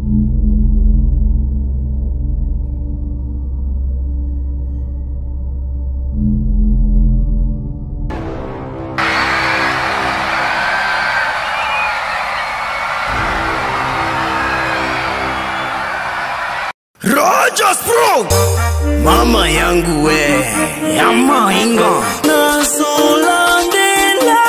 Rogers Pro Mama yangu we ya maingo Nasolandela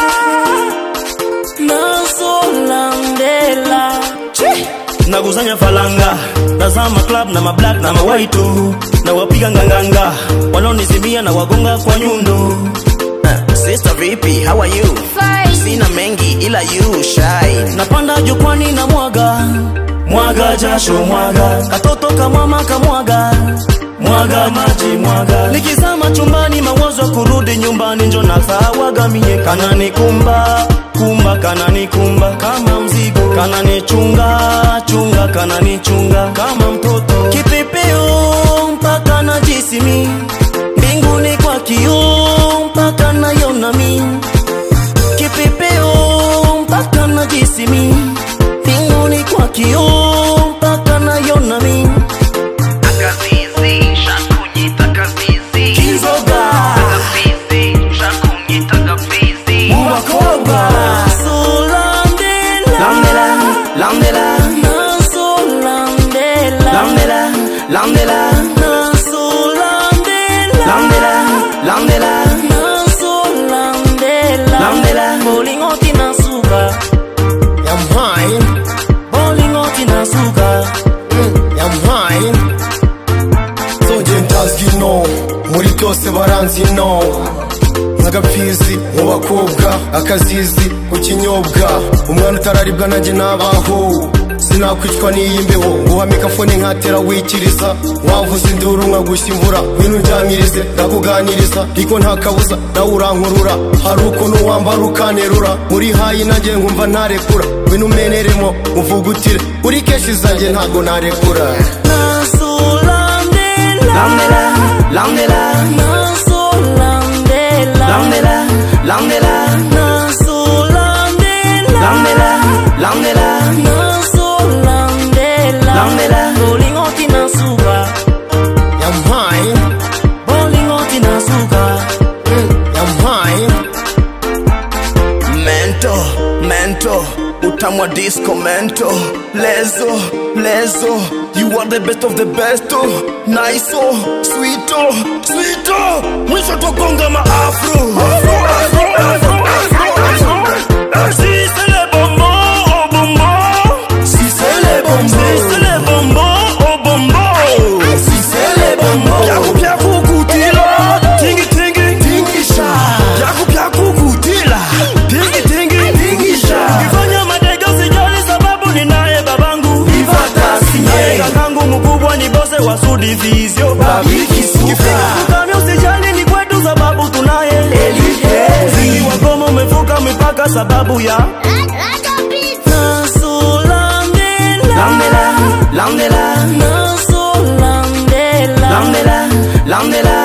Nasolandela nakusanya falanga tazama club na mablack na mawaitu na wapiga nganganga wanaonisimia na wagonga kwa nyundo uh, sister vipi how are you Fine. sina mengi ila you shy napanda jukwani na mwaga mwaga jasho mwaga katoto kamama kamwaga mwaga maji mwaga nikizama chumbani mawazo kurudi nyumbani njo nasawaga mie kanani kumba kumba kanani kumba kama mzigo kanani chunga chunga kanani chunga kama mtoto kipepeo mpaka na jisimi mbinguni kwa kioo mpaka nayona mi kipepeo mpaka na jisimi mbinguni kwa kioo mpaka nayona mi Akazizi, shakunyita kazizi. kizoga Kazizi, shakunyita kazizi. ubakoga Nasolandela lamdela lamdela Nasolandela lamdela lamdela Nasolandela lamdela lamdela Nasolandela Lamdela. Bolingoti na suka I'm high, Bolingoti na suka I'm high. So nje ntazwi no muri byose baranzi no nk'agapfizi mu bakobwa akazizi ku kinyobwa umwana utararibwa nanjye nabaho sinakwicwa n'iyi mbeho nguha mikafone nkatera wikiriza wavuza induru nkagushya imvura ngwino unjyamirize ndakuganiriza ariko nta kabuza nawe urankurura hari ukuntu wambara ukanerura muri hayi nanjye nkumva ntarekura ngwino umeneremo muvugutire uri keshi zanjye ntago narekura Nasolandela lamdela lamdela Nasolandela lamdela lamdela Nasolandela lamdela lamdela Nasolandela Lamdela. Bolingoti na suka I'm high, Bolingoti na suka I'm high. mento mento utamwa disco mento lezo lezo you are the best of the best oh. nice oh, sweet oh, sweet oh. mwisho tokonga maafro Si c'est le bonbon au bonbon Si c'est le bonbon Si c'est le bonbon au bonbon Si c'est le bonbon Pyaku pyaku kutila Tingi tingi tingisha Pyaku pyaku kutila Tingi tingi tingisha Ukifanya madega sijali sababu ninaye babangu Ivata sinye Kakangu mkubwa ni bose wa sudivizio Babiki suka Ukame usijali ni kwetu sababu tunaye Muziki wa goma umevuka mipaka sababu ya Nasolandela Lamdela, lamdela, Nasolandela lamdela, lamdela